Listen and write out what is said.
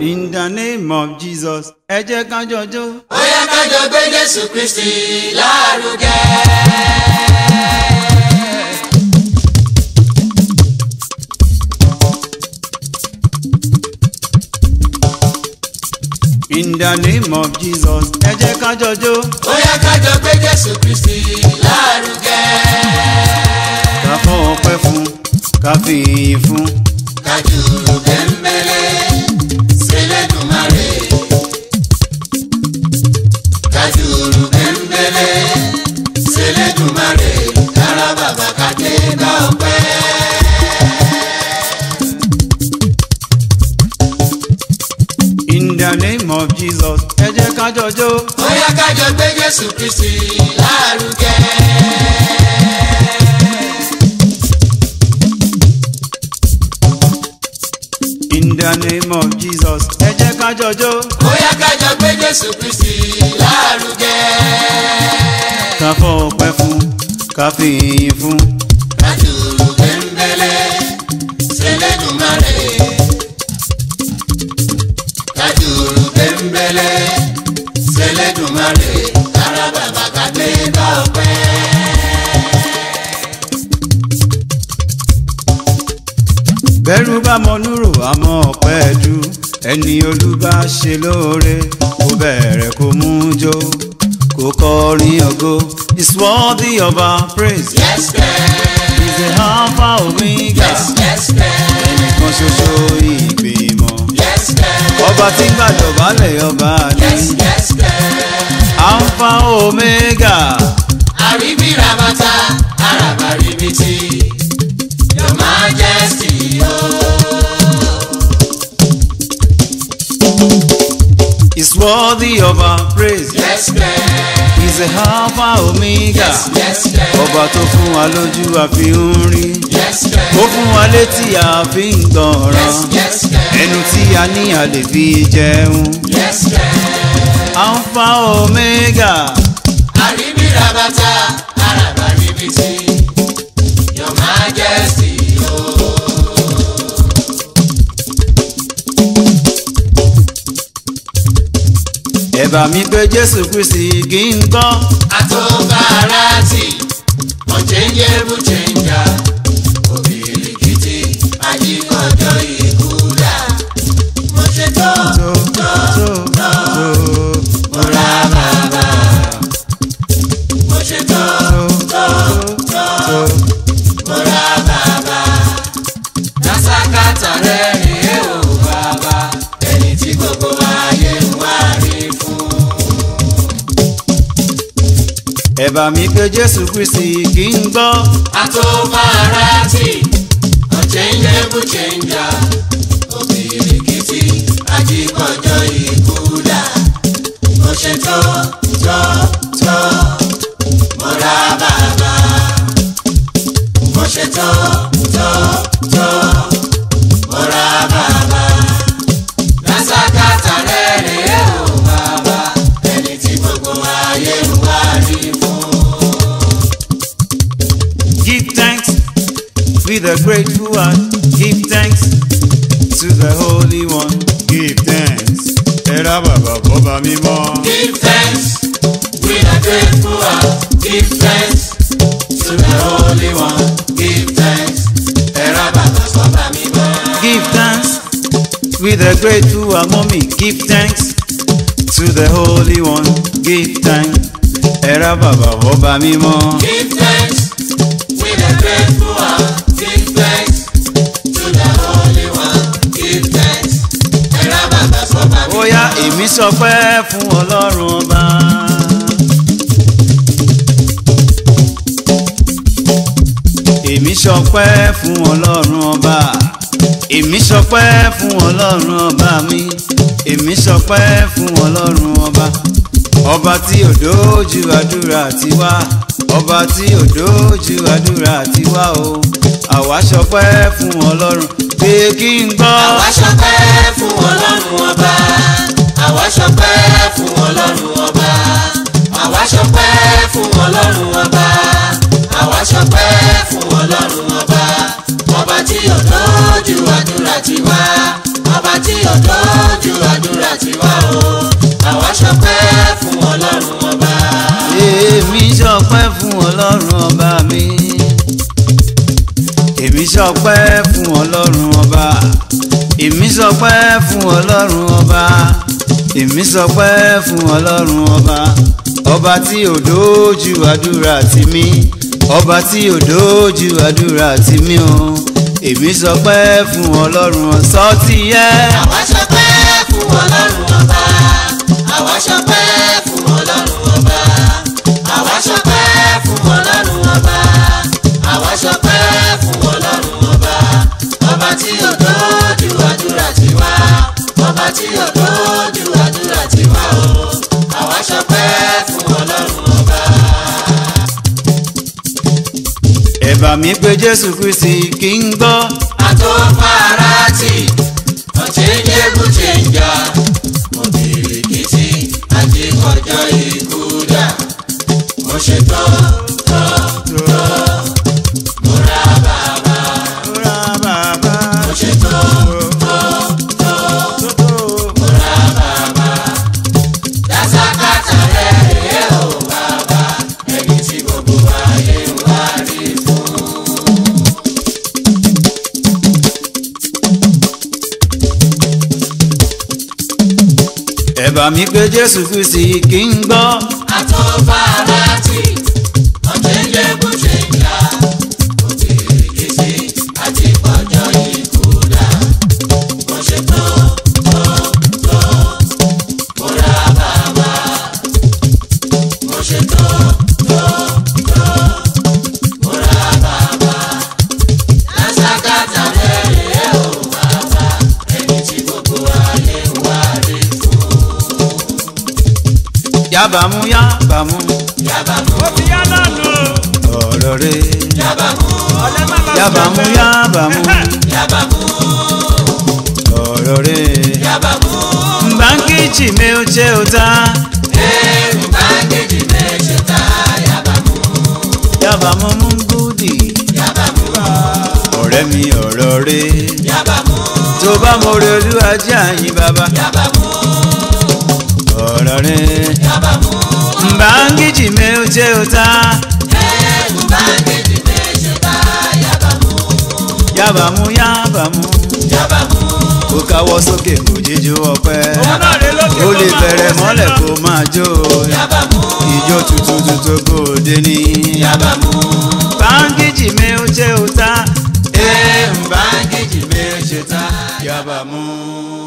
In the name of Jesus, ẹ jẹ́ ká jọjọ́. ó yá ká jọ gbé Jésù Kristi lárugẹ. In the name of Jesus, ẹ jẹ́ ká jọjọ́. ó yá ká jọ gbé Jésù Kristi lárugẹ. Ká fọ́ ọpẹ́ fún, ká fi ìyìn fún. kájú bẹ́ńbẹ́lẹ́ sẹ́lẹ̀dùmarè. kájú bẹ́ńbẹ́lẹ́ sẹ́lẹ̀dùmarè. kára bàbá kàdé bá ọpẹ́. In the name of Jesus, ẹ jẹ́ ká jọjọ́. ó yá ká jọ gbé Jésù Kristi lárugẹ. In the name of Jesus, ẹ jẹ́ ká jọjọ́. ó yá ká jọ gbé Jésù Kristi lárugẹ. Ká fọ́ ọpẹ́ fún, ká fi ìyìn fún. kájú bẹ́ńbẹ́lẹ́ sẹ́lẹ̀dùmarè. kájú bẹ́ńbẹ́lẹ́ sẹ́lẹ̀dùmarè. kára bàbá kàdé bá ọpẹ́. Bẹ́rù bá mọ núrò àmọ́ ọpẹ́ dù. Ẹni olúbá ṣe lóore, kó bẹ̀rẹ̀ kó mú jó. Kó kọrin ògo, is worthy of our praise. yes girl Is the Alpha Omega. yes yes girl Ẹnìkan ṣoṣo ìgbìmọ̀. yes girl Ọba tí ń gbàdọ̀bálẹ̀ ọba ni. yes yes girl. Alpha Omega. àríbí rabata àràbà ríbitì your majesty o. is worthy of our praise. yes girl Is the Alpha Omega. yes yes girl Ọba tó fún wa lójú àfi ń rí. yes girl Ó fún wa létí àfi ń gbọ̀ràn. yes yes girl Ẹnu tí a ní a lè fi jẹun. yes girl Alpha Omega. àríbí rabata àràbà ríbitì your majesty o. Ẹ̀bà mi pé Jésù Kristi kì í gbọ́. àtọ́bárátì unchangeable changer òbíríkìtì ajíkọjọ ìkúdà mo ṣe tó Tó tó tó mo ra bàbá mo ṣe tó tó tó tó. mo ra bàbá lásàkàtà rẹ̀ rèé o bàbá ẹni tí gbogbo ayé ń wá rí fún. Ẹ̀bà mi pé Jésù Kristi kì í gbọ́. Atomarati, unchangeable changer, òbíríkìtì, ajíkọjọ ìkúdà. Mo ṣe tó tó tó, mo ra bàbá. Mo ṣe tó tó tó, mo ra bàbá. Lásàkàtà rẹ̀ rèé o bàbá, ẹni tí gbogbo ayé ń wá rí fún. Give thanks with a grateful heart. Give thanks to the Holy One. Give thanks. Ẹ̀rá bàbá bọ́ba mímọ́. Give thanks with a grateful heart. Give thanks to the Holy One. Give thanks. Ẹ̀rọ bàbá sọ́ba mi mọ́. Give thanks with a grateful heart. Mommy, give thanks to the Holy One. Give thanks. Ẹ̀rá bàbá bọ́ba mímọ́. Give thanks with a grateful heart. Give thanks to the Holy One. Give thanks. Ẹ̀rọ bàbá sọ́ba mi mọ́. Ó yá èmi sọpẹ́ fún Ọlọ́run ọba. Èmi sọpẹ́ fún Ọlọ́run ọba. Èmi sọpẹ́ fún Ọlọ́run ọba mi. Èmi sọpẹ́ fún Ọlọ́run ọba. Ọba tí ò dójú àdúrà tiwa. Ọba tí ò dójú àdúrà tiwa o. Àwa sọpẹ́ fún Ọlọ́run. Pé kí n gbọ́. Àwa ṣọpẹ́ fún Ọlọ́run ọba. Àwa ṣọpẹ́ fún Ọlọ́run ọba. Àwa ṣọpẹ́ fún Ọlọ́run ọba. Àwa ṣọpẹ́ fún Ọlọ́run ọba. Ọba tí ò lójú àdúrà tiwa. Ọba tí ò lójú àdúrà tiwa o àwa ṣọpẹ́ fún ọlọ́run ọba. èmi ṣọpẹ́ fún ọlọ́run ọba mi èmi ṣọpẹ́ fún ọlọ́run ọba èmi ṣọpẹ́ fún ọlọ́run ọba èmi ṣọpẹ́ fún ọlọ́run ọba ọba tí ò dójú àdúrà tì mí ọba tí ò dójú àdúrà tì mí o èmi ṣọpẹ́ fún ọlọ́run ọ̀sọ́ ti yẹ. àwa ṣọpẹ́ fún ọlọ́run ọba àwa ṣọpẹ́ fún ọlọ́run ọba àwa ṣọpẹ́ fún ọlọ́run ọba àwa ṣọpẹ́ fún ọlọ́run ọba ọba tí yóò dójú àdúrà tiwa ọba tí yóò dójú àdúrà tiwa o àwa ṣọpẹ́ fún ọlọ́run ọba. ẹ bá mi pé jésù kristi kí n gbọ́. àtòfarati ọ̀chẹ́njẹ́bù chẹ́njà òbíríkìtì àti ọjọ́ ikú dà mo ṣètò tó tó mo ra bàbá Ra bàbá mo ṣètò tó tó tó mo ra bàbá dasakata rẹ̀ rèé o bàbá ẹni tí gbogbo ayé ń wá rí fún. ẹ bá mi pé jésù kristi kí n gbọ́. àtòfarati ọ̀chẹ́njẹ́bù chẹ́njà òbíríkìtì àti ọjọ́ ikú dà mo ṣètò tó tó mo ra bàbá mo ṣètò tó tó mo ra bàbá lásàkàtà lẹ́rìí ò bàbá ẹni tí gbogbo ayé ń wá rí fún yábàámu yábàámu yàbàmú ó ti yá náà nù. ọ̀rọ̀ rẹ̀. yàbàmú ọ̀lẹ́ má lọ yábàámu yábàámu yàbàmú ọ̀rọ̀ rẹ̀. yàbàmú mbànkìchì mi ò ṣe ò ta. ẹrù bá gèdè méje tá yàbàmú yábàámu mú gúdì. yàbàmú ọ̀rẹ́ mi ọ̀rọ̀ rẹ̀. yàbàmú tó bá mo rí olúwa jẹ́ àyìn bàbá. yàbàmú ọ̀rọ̀ rẹ̀. yàbàmú mbànkìchì mi ò ṣe ò ta. ẹrù bá gèdè méje tá yàbàmú yábàámu yábàámu. yàbàmú ó káwọ́ sókè kò jíjó ọpẹ́. òun náà rè lókè ó kó lè máa bẹ̀rẹ̀ wọ́ mọ́lẹ̀ sílẹ̀. kó máa jó. yàbàmú ìjó tuntun tuntun kò dé ní. yàbàmú báńkìjì mi ò ṣe ò ta. ẹ̀ ń báńkìjì mi ò ṣe ta. yábàámu.